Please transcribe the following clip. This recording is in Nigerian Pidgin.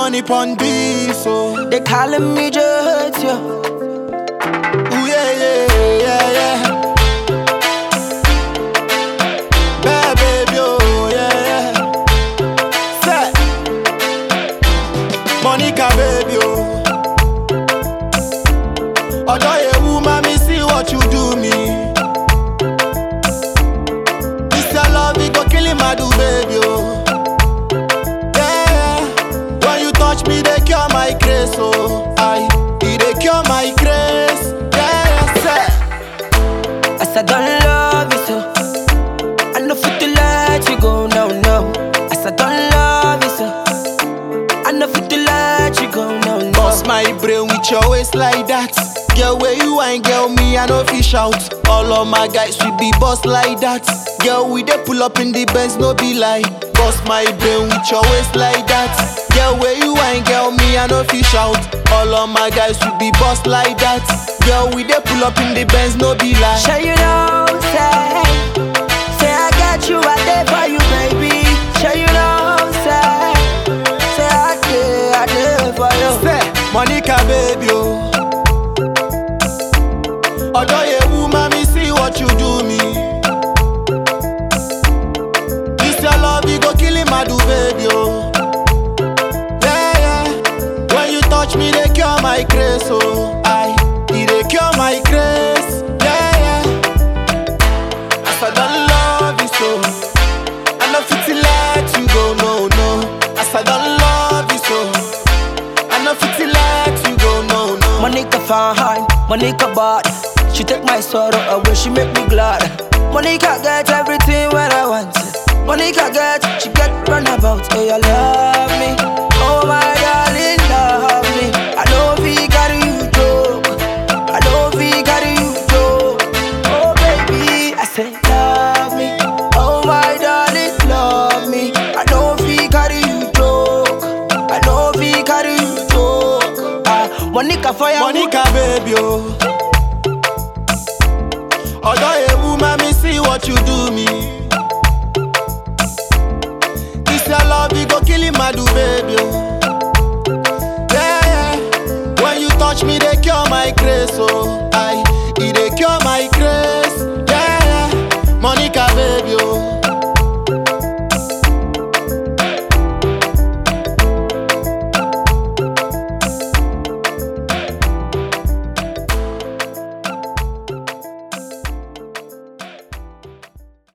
money pon this, oh. They calling me just yo. Ooh, yeah, yeah, yeah, yeah. Bad baby, oh, yeah, yeah. Say, Monica, baby, oh. Ọjọ́ ewu, mommy, see what you do me. This your love, it go kill him, I do, baby, oh. Yeah, yeah. When you touch me, they cure my grace, oh. I, it they cure my grace. Yeah, yeah, say. As I don't love you so. I know fit to let you go now, no. As I don't love you so. I know fit to let you go now, no. Bust my brain with your waist like that. Girl, where you ain't girl, me, I know fish out. All of my guys we be boss like that. Girl, we dey pull up in the Benz, no be lie. Bust my brain with your waist like that. Girl, where you ain't girl, me, I know fish out. All of my guys we be boss like that. Girl, we dey pull up in the Benz, no be lie. Sure you know, say, say I got you, I there for you, baby. Sure you know, say, say I did, I did for you. Say, Monica, baby, oh. Ọjọ́ yewu, mami, see what you do me. This your love, you go kill him, I do, baby, oh. Yeah, yeah. When you touch me, they cure my grace, oh. I, it they cure my grace. Yeah, yeah. As I don't love you so, I know fit to let you go, no, no. As I don't love you so, I know fit to let you go, no, no. Monica fine, Monica bad. She take my sorrow away, she make me glad. Monica get everything when I want. Monica get, she get runabout. Oh, you love me. Oh my darling, love me. I know we carry you joke. I know we carry you joke. Oh baby, I say love me. Oh my darling, love me. I know we carry you joke. I know we carry you joke. Ah, Monica fire. Monica, baby, oh. Ọjọ́ ewu, mami, see what you do me. This your love, you go kill him, I do, baby, oh. Yeah, yeah. When you touch me, they cure my grace, oh. I, it they cure my grace. Yeah, yeah. Monica, baby, oh.